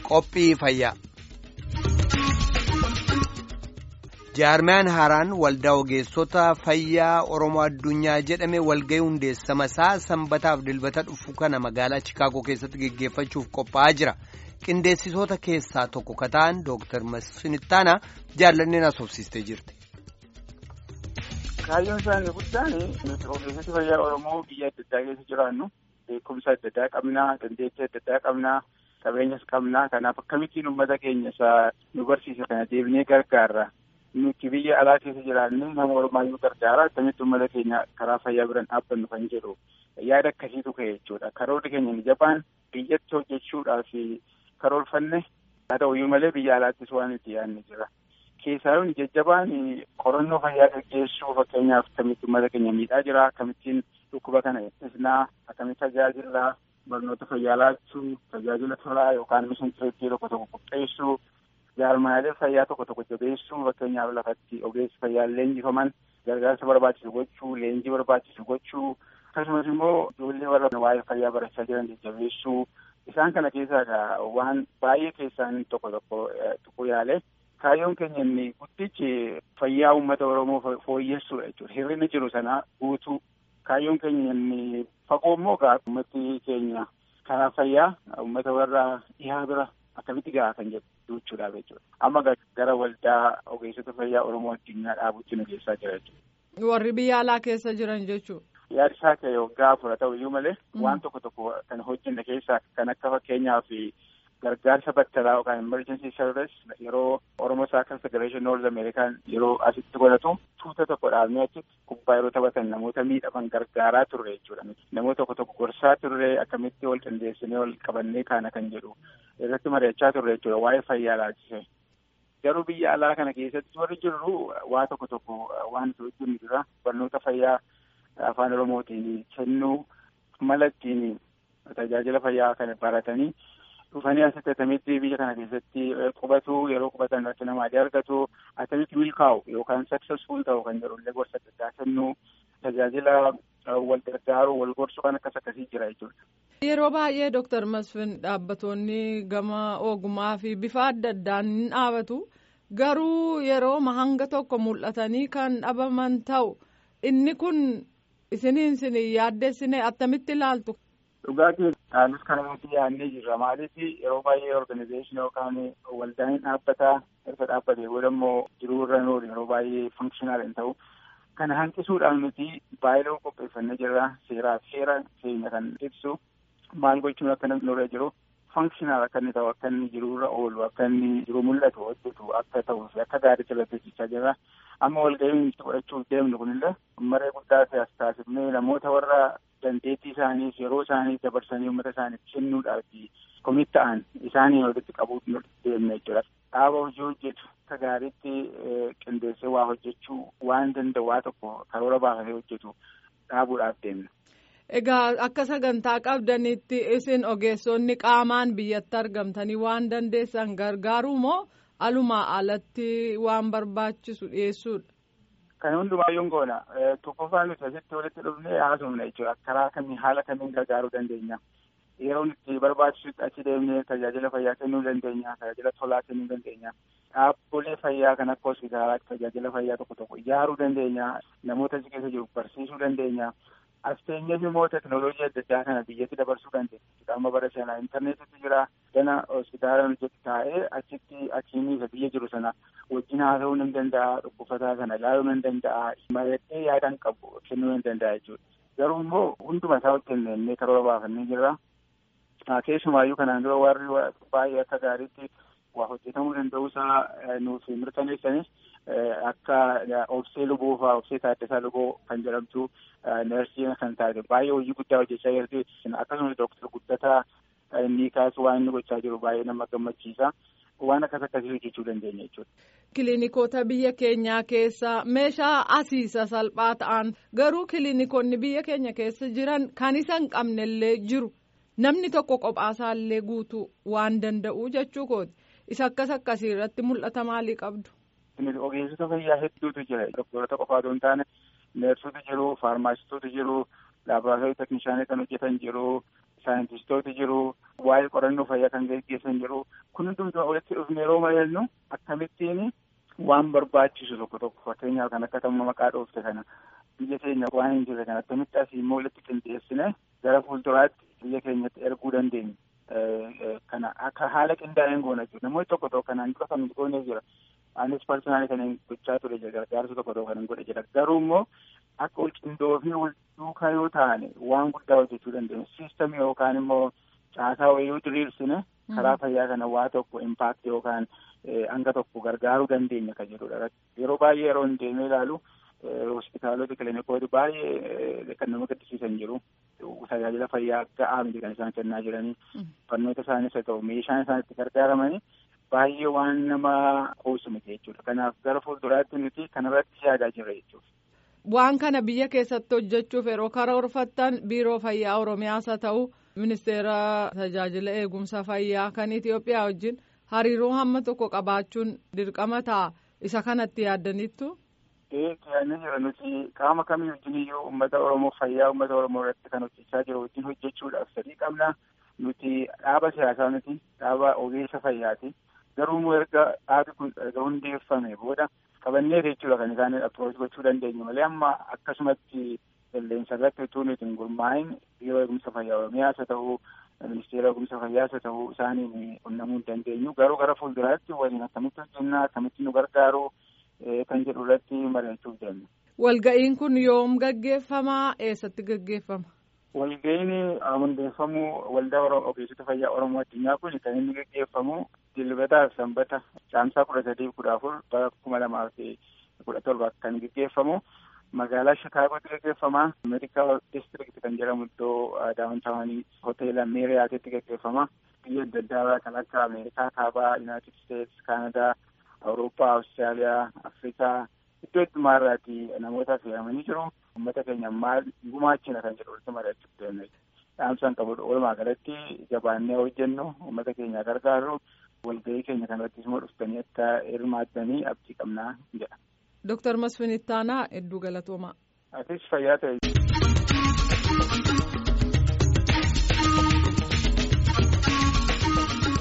Qophii fayyaa. Jaarmiyaan haaraan waldaa ogeessota fayyaa Oromoo addunyaa jedhame walga'ii hundeessama isaa sanbataaf dilbata dhufu kana magaalaa Chikaagoo keessatti geggeeffachuuf qophaa'aa jira. Qindeessitoota keessaa tokko ka ta'an Dooktar Masinittaanaa jaallanneen asoofsistee jirti. Kaayyoon isaanii guddaan nuti ogeessota fayyaa Oromoo biyya adda addaa keessa jiraannu beekumsa adda addaa qabnaa, dandeettii adda addaa qabnaa, qabeenyas qabnaa. Kanaaf akkamittiin uummata keenya isaa nu barsiisa kana deebinee gargaarra. Nuti biyya alaa keessa jiraannu nama ormaayyuu gargaara. Akkamitti uummata keenya karaa fayyaa biraan dhaabbannu kan jedhu yaada akkasiitu ka'e jechuudha. Karoorri keenya ni jabaan biyyatti hojjechuudhaaf karoorfanne haa ta'uyyuu malee biyya alaattis waan itti yaadne jira. Keessaayyuu jajjabaan qorannoo fayyaa gaggeessuu fakkeenyaaf akkamitti uummata keenya miidhaa jira akkamittiin dhukkuba kana ittisnaa akkamitti tajaajila barnoota fayyaa laachuu tajaajila tolaa yookaan mishintireettii tokko tokko qopheessuu jaarmaalee fayyaa tokko tokko jabeessuu fakkeenyaaf lafatti ogeessi fayyaa leenjifaman gargaarsa barbaachisu gochuu leenjii barbaachisu gochuu akkasumas immoo ijoollee warra waa'ee fayyaa barachaa jiran jajjabeessuu isaan kana keessaa waan baay'ee keessaan tokko tokko tuquu yaale. Kaayyoon keenya inni guddichi fayyaa uummata Oromoo fooyyessuudha jechuudha. Hir'ina jiru sana guutuu. Kaayyoon keenya inni fagoo immoo gaa uummati keenya karaa fayyaa uummata warra dhihaa bira akkamitti gahaa kan jedhu jechuudhaaf jechuudha. Amma gara waldaa ogeessota fayyaa Oromoo addunyaa dhaabutti nu geessaa jira jechuudha. Warri biyya alaa keessa jiran jechuudha. Yaada isaa ka'e waggaa afur ta'u iyyuu malee waan tokko tokko kan hojjenne keessaa kan akka fakkeenyaaf gargaarsa battalaa yookaan emergency service yeroo Oromoo Saakal Federation North American yeroo asitti godhatu tuuta tokko dhaabnee achitti kubbaa yeroo taphatan namoota miidhaman gargaaraa turre jechuudha. Namoota tokko tokko gorsaa turre akkamitti wal qindeessinee wal qabannee kaana kan jedhu irratti mari'achaa turre jechuudha waa'ee fayyaa laachise. Garuu biyya alaa kana keessatti warri jirru waa tokko tokko waan itti hojjennu jira barnoota fayyaa afaan Oromootiin kennuu mala ittiin tajaajila fayyaa kana baratanii dhufanii asitti attamitti biyya kana keessatti qubatu yeroo qubatan irratti nama adii argatu attamitti milkaa'u yookaan successful ta'u kan jedhullee gorsa adda addaa kennuu tajaajila wal gargaaru wal gorsu kan akkas akkasii jira jechuudha. Yeroo baay'ee Dooktar Masfin dhaabbattoonni gama ogummaa fi bifa adda addaan ni dhaabatu garuu yeroo hanga tokko mul'atanii kan dhabaman ta'u inni kun isiniin isin yaaddessine attamitti ilaaltu. Dhugaatii anis kana nuti yaadnee jirra. Maaliif yeroo baay'ee organizeeshinii yookaan waldaan dhaabbataa erga dhaabbatee booda immoo jiruu irra oolu yeroo baay'ee funkshinal hin ta'u. Kana hanqisuudhaan nuti baay'ee qopheeffannee jirra. Seeraa fi seera keenya kan ibsu maal gochuun akka nurra jiru funkshinal akka inni ta'u akka inni jiruu irra oolu akka inni jiru mul'atu hojjetu akka ta'uu fi akka gaariitti hojjechaa jirra. Amma walga'iin godhachuuf deemnu kunillee maree guddaa taasifnee namoota warra dandeettii isaaniif yeroo isaanii dabarsanii uummata isaaniif kennuudhaaf komit ta'an isaanii walitti qabuu deemne jechuudha. Dhaaba hojii hojjetu akka gaariitti qindeessee waa hojjechuu waan danda'u waa tokko karoora baafatee hojjetu dhaabuudhaaf deemne. Egaa akka sagantaa qabdanitti isin ogeessonni qaamaan biyyatti argamtanii waan dandeessan gargaaruu moo alumaa alatti waan barbaachisu dhiyeessuudha? Kan hundumaayyuu goona. Tokkoffaa nuti asitti walitti dhufnee haasofna jechuudha. Karaa kamiin haala kamiin gargaaruu dandeenya. Yeroo nuti barbaachisutti achi deemnee tajaajila fayyaa kennuu dandeenya. Tajaajila tolaa kennuu dandeenya. Dhaabbilee fayyaa kan akka hospitaalaatti tajaajila fayyaa tokko tokko ijaaruu dandeenya. Namoota achi keessa jiru barsiisuu dandeenya. As teenyeef immoo teekinooloojii adda addaa kana biyyatti dabarsuu dandeenya. Amma bara sanaa intarneetitti jira. Gana hospitaala hojjetu taa'ee achitti achiinii isa biyya jiru sana wajjin haasa'uu ni danda'a. Dhukkubataa kana ilaaluu ni danda'a. Mari'atee yaadaan qabu kennuu ni danda'a jechuudha. Garuu immoo hunduma isaa hojjenne innee karoora baafannee jirra. Keessumaayyuu kanaan dura warri baay'ee akka gaariitti waa hojjetamuu danda'uusaa nuuf mirkaneessanis akka obsee luboo fa'aa obsee taaddasaa luboo kan jedhamtu neersii kan taate baay'ee hojii guddaa hojjechaa jirti. Akkasumas dooktar guddataa inni kaasu waan inni gochaa jiru baay'ee nama gammachiisa. Waan akkas akkasii hojjechuu dandeenya jechuudha. Kiliinikoota biyya keenyaa keessa meeshaa asiisa salphaa ta'an garuu kiliinikoonni biyya keenya keessa jiran kan isa hin qabnellee jiru namni tokko qophaasallee guutuu waan danda'u jechuu kooti. Isa akkas akkasii irratti mul'ata maalii qabdu? Ogeessota fayyaa hedduutu jira. Doktorota qofa otoo hin taane neersoota jiru, faarmaasistoota jiru, laaboraatoorii teeknishaanii kan hojjetan jiru, saayintistoota jiru, waa'ee qorannoo fayyaa kan gaggeessan jiru, kun hundumtuu walitti dhufne yeroo mari'annu akkamittiin waan barbaachisu tokko tokko fakkeenyaaf kan akka tamma maqaa dhoofte kana biyya keenya waan hin jirre kan akkamitti asii immoo walitti qindeessine gara fuulduraatti biyya keenyatti erguu dandeenya. Kana akka haala qindaa'een goona jiru namoonni tokko tokko kanaan dura kan goone jira. Anis parsonaali kan gochaa ture jira gargaarsa tokko tokko kan godhe jira garuu immoo akka wal qindoofnee wal duukaa yoo taane waan guddaa hojjechuu dandeenya. Siistamii yookaan immoo caasaa wayii yoo diriirsine karaa fayyaa kana waa tokko impaakti yookaan hanga tokko gargaaruu dandeenya kan jedhudha. Yeroo baay'ee yeroo hin deemee ilaalu hospitaalota kiliinikoota baay'ee kan nama gaddisiisan jiru. Tajaajila fayyaa ga'aa miti kan isaan kennaa jiranii. Barnoota isaanis haa ta'u meeshaan isaan itti gargaaramanii baay'ee waan nama qoosu miti jechuudha. Kanaaf gara fuulduraatti nuti kanarratti yaadaa jirra jechuudha. Waan kana biyya keessatti hojjechuuf yeroo karoorfattan biiroo fayyaa Oromiyaas haa ta'u ministeera tajaajila eegumsa fayyaa kan Itoophiyaa wajjin hariiroo hamma tokko qabaachuun dirqama ta'a. Isa kanatti yaaddaniittu. Yaadni jira nuti qaama kamii wajjin iyyuu uummata Oromoo fayyaa uummata Oromoo irratti kan hojjechaa jiru wajjin hojjechuudhaaf sadii qabna. Nuti dhaaba siyaasaa miti dhaaba ogeessa fayyaati. Garuu immoo erga dhaabi kun erga hundeeffame booda qabannee jechuudha kan isaan approach gochuu dandeenyu malee amma akkasumatti qilleensa irratti utuu nuti hin gurmaa'in biiroo eegumsa fayyaa Oromiyaas haa ta'u ministeera eegumsa fayyaas haa ta'u isaaniin qunnamuu hin dandeenyu. Garuu gara fuulduraatti waliin akkamitti hojjennaa akkamitti nu gargaaru kan jedhu irratti mari'achuuf deemna. Walga'iin kun yoom gaggeeffamaa eessatti gaggeeffama? Walga'iin hundeeffamuu waldaa ogeessota fayyaa Oromoo addunyaa kun kan inni gaggeeffamu dilbataa sanbata caamsaa kudha sadii kudha afur bara kuma lamaa fi kudha torba kan gaggeeffamu magaalaa Shikaagootti gaggeeffama. Meedikaal district kan jedhamu iddoo daawwantaawanii hoteela Meeriyaatitti gaggeeffama. Biyya adda addaa kan akka Ameerikaa kaabaa, Yuunaayitid Steets, Kaanadaa, Awurooppaa, Awustiraaliyaa, Afrikaa iddoo heddumaa irraati namoota affeeramanii jiru. Uummata keenya maal gumaachina kan jedhu walitti mari'achuuf deemne. Dhaamsaan qabudha. Walumaa galatti jabaannee hojjennu uummata keenya gargaaru walgahii keenya kanarrattis immoo dhuftanii akka hirmaattanii abdii qabnaa jedha. Dooktar Masfin Ittaanaa hedduu galatoomaa. Atis fayyaa ta'e.